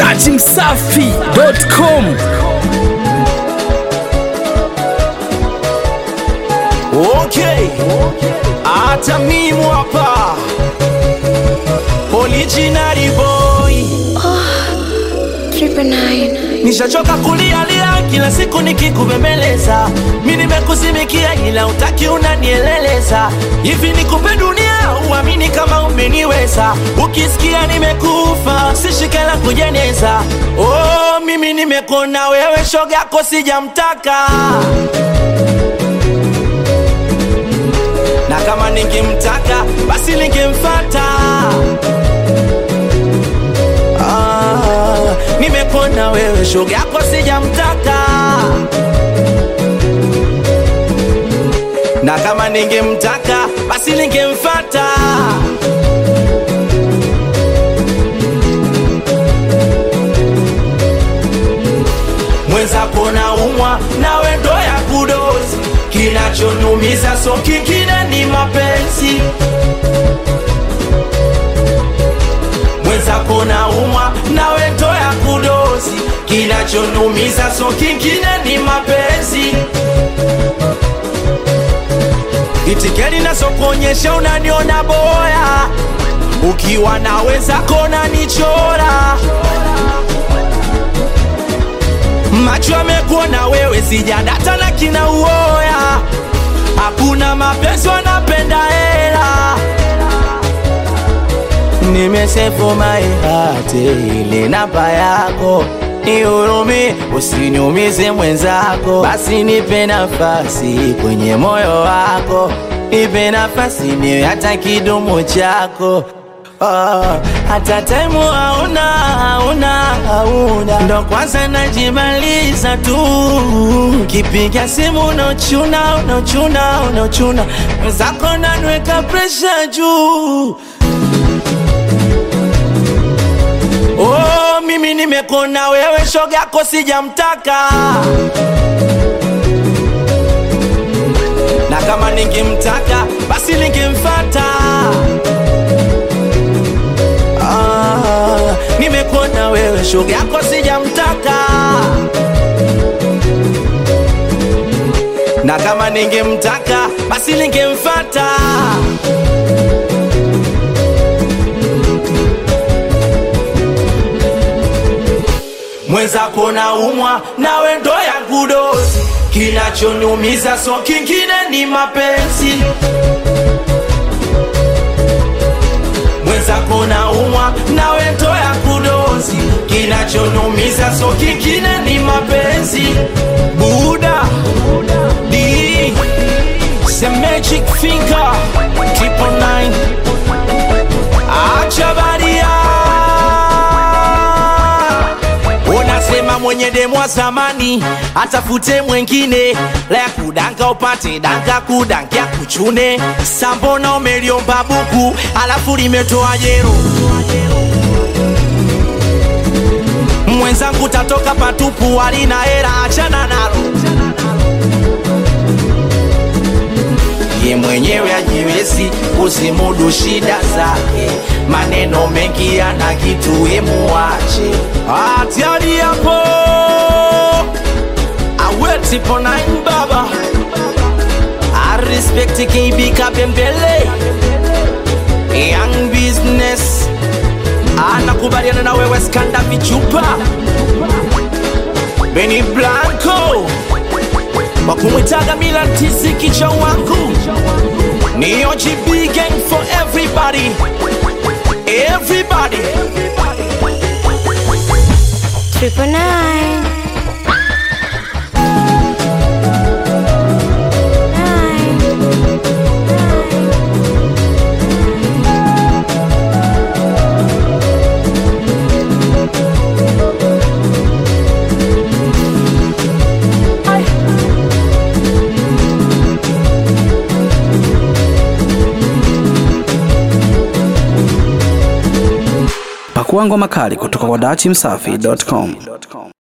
dachimsafi.com Okay, hata mimi hapa original boy, Triple nine. nishachoka kulialia kila siku nikikubembeleza. Mi nimekuzimikia ila utaki unanieleleza. Hivi nikupe dunia uamini kama umeniweza? Ukisikia nimekufa sishike la kujeneza. Oh, mimi nimekona wewe, shoga yako sijamtaka na kama ningemtaka basi ningemfata. Ah, nimepona wewe, shoga yako sijamtaka. Na kama ningemtaka basi ningemfata. mwenzako na umwa nawe ndo ya kudozi, kinachonyumiza so kingine ni mapenzi. Mwenzako na umwa nawe ndo ya kudozi, kinachonyumiza so kingine ni mapenzi. Itikeni nazokuonyesha unaniona boya, ukiwa na wenzako unanichora macho yamekuona wewe, sijadata na kina uoya. Hakuna mapenzi, wanapenda hela. Nimesefu maihate ile namba yako nihurumi, usiniumize mwenzako, basi nipe nafasi kwenye moyo wako, nipe nafasi niwe hata kidumu chako Ah, hata taimu hauna hauna hauna, ndo kwanza najimaliza tu. Kipiga simu unochuna unochuna unochuna, mwenzako nanweka presha juu. Oh, mimi nimekona wewe, shoga yako sijamtaka, na kama ningemtaka basi ningemfata. Ah, nimekuona wewe, shoga yako sijamtaka, na kama ningemtaka basi ningemfata. Mwenzako na umwa nawe ndo yangu dozi, kinachonyumiza so kingine ni mapenzi. mwenzako na umwa nawe ndo ya kudozi, kinachonyumiza so kingine ni mapenzi. Buda D the magic finger triple nine, acha baria unasema mwenye demu wa zamani atafute mwengine la ya kudanga upate danga kudangia kuchune sambona umeliomba buku alafu limetoa jero mwenzangu tatoka patupu alina hera achana nalo ye mwenyewe ajiwezi kuzimudu shida zake, maneno mengi yana kitu emuache atiari yapo aweti ponain baba arespekti KB Kabembele young business anakubaliana na wewe skanda vichupa Beni Blanco wakumwitaga Milan tisi kicha wangu ni OGB gang for everybody everybody Triple nine. Nine. pakua ngoma kali kutoka kwa dachimsafi.com